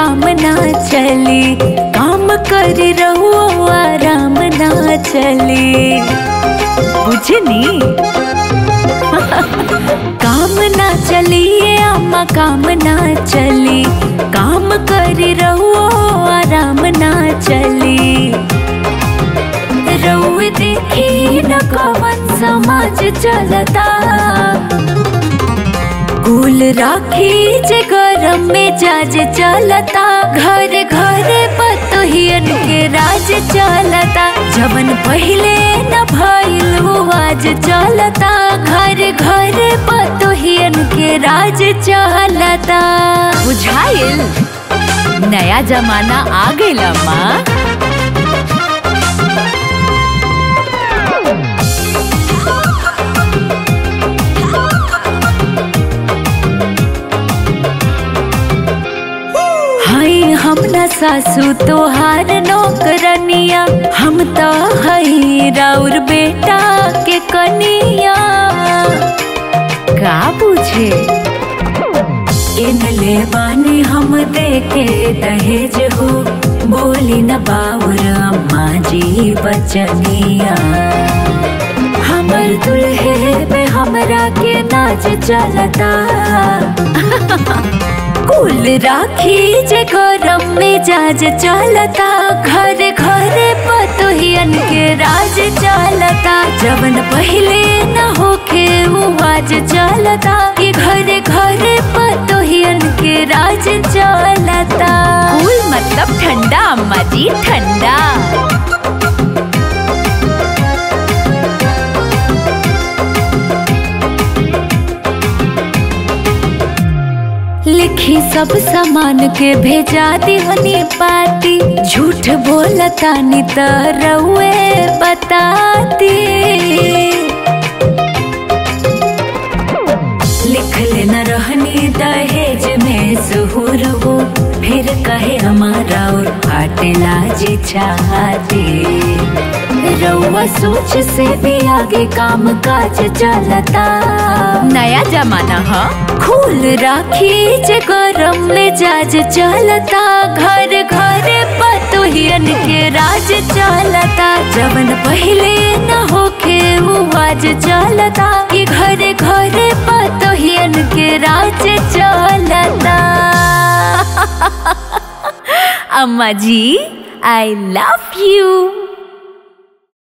काम ना चली काम कर रहो आराम ना चली बुझनी काम ना चलिए अम्मा काम ना चली काम कर रहो आराम ना चली रउए देखी न कवन समाज चलता कुल राखी जे गरम में जाज चलता घर घर पतोहियन के राज चलता जवन पहिले न भइल वो आज चलता घर घर पतोहियन के राज चलता बुझाइल नया जमाना आ गइल माँ हई हम न सासू तोहार नौकरनिया हम तो हई राउर बेटा के कनिया का पूछे इन ले बानी हम देके दहेज हो बोली न बाउर अम्मा जी बचनिया हमर दुल्हे पे हमरा के नाच चलता कुल राखी जे गरम में जाज चलता घर घर पतोहियन के राज चलता जवन पहिले न होखे वो आज चलता कि घर घर पतोहियन के राज चलता कुल मतलब ठंडा अम्मा जी ठंडा लिखी सब सामान के भेजा दिहनी पाती झूठ बोलता नी त रउए बताती लिख लेना रहनी दहेज में सुहुर हो फिर कहे हमारा और फाटेला जी चाहती रउआ सोच से भी आगे काम काज चलता नया जमाना है खूल राखी जे गरम में जाज चलता घर घर पतोहियन के राज चलता जवन पहिले न होखे वो आज चलता कि घर घर पतोहियन के राज चलता अम्मा जी आई लव यू